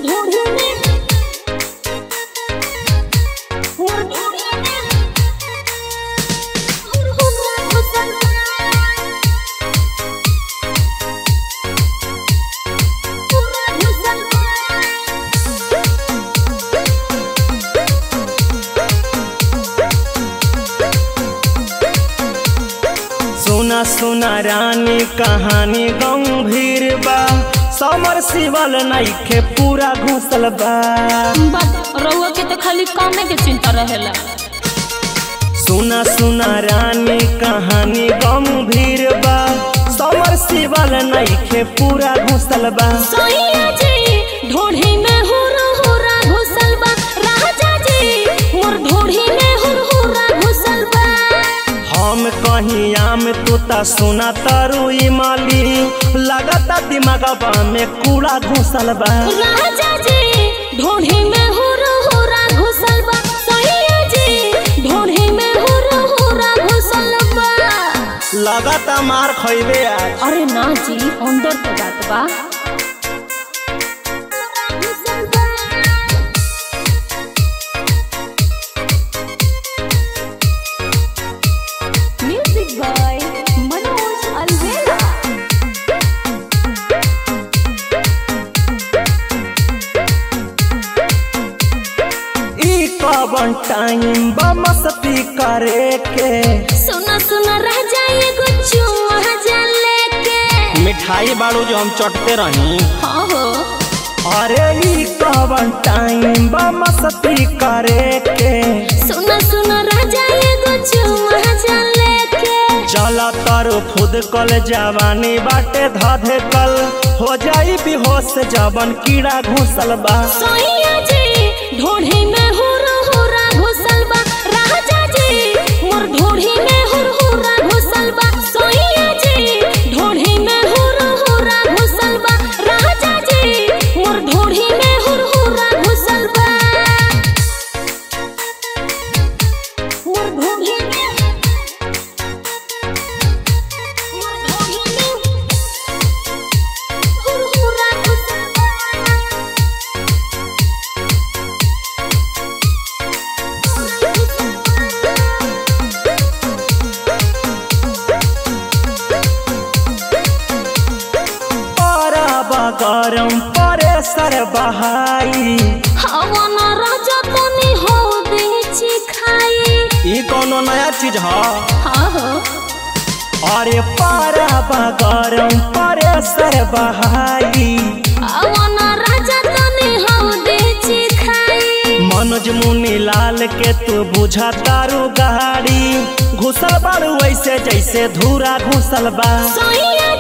ढूंढी में मोर ढूंढी में हुर हुर घुसल हुर घुसल सुना सुना रानी कहानी गंभीर बा समर शिवल नइखे पूरा घुसल बा बात रउआ के तो खाली कामे के चिंता रहेला सुना सुना रानी कहानी गंभीर बा समर शिवल नइखे पूरा घुसल बा सैया जी ढोढ़ी में हुर हुरा घुसल बा राजा जी मोर ढोढ़ी में हुर हुरा घुसल बा हम कहीं आम तू ता सुना तारू माली लगता दिमागवा में कूड़ा घुसल बा राजा जी ढोढ़ी में हुर हुरा घुसल बा सैया जी ढोढ़ी में हुर हुरा घुसल बा लगता मार खइबे आज अरे ना जी अंदर तो जात बा म्यूजिक बाय मनोज अलवेला ई कवन टाइम बा मस्ती करे के सुना सुना रह जाए गुच्चू महाजा लेके मिठाई बाड़ू जो हम चटते रही हाँ हो अरे ई कवन टाइम बा मस्ती करे के सुना सुना रह जाए गुच्चू महाजा लेके चला तारू खुद कल जवानी बाटे धधे कल हो जाई बेहोश जवन कीड़ा घुसल बा सोइया जी ढोढ़ी में हुर हुरा घुसल बा राजा जी मोर ढोढ़ी में हुर हुरा घुसल बा सोइया जी ढोढ़ी में हुर हुरा घुसल बा राजा जी मोर ढोढ़ी में हुर हुरा घुसल बा मोर ढोढ़ी में मोर ढोढ़ी में हुर हुरा घुसल बा बा गरम परेसर बहाई हवन राजा तनी हो बेची खाई ई कोनो नया चीज ह हाँ हो अरे पारा बा गरम परेसर बहाई हवन राजा तनी हो बेची खाई मनोज मुनि लाल के तू बुझा तारू गाड़ी घुसल बारू ऐसे जैसे धूरा घुसल बा सोइया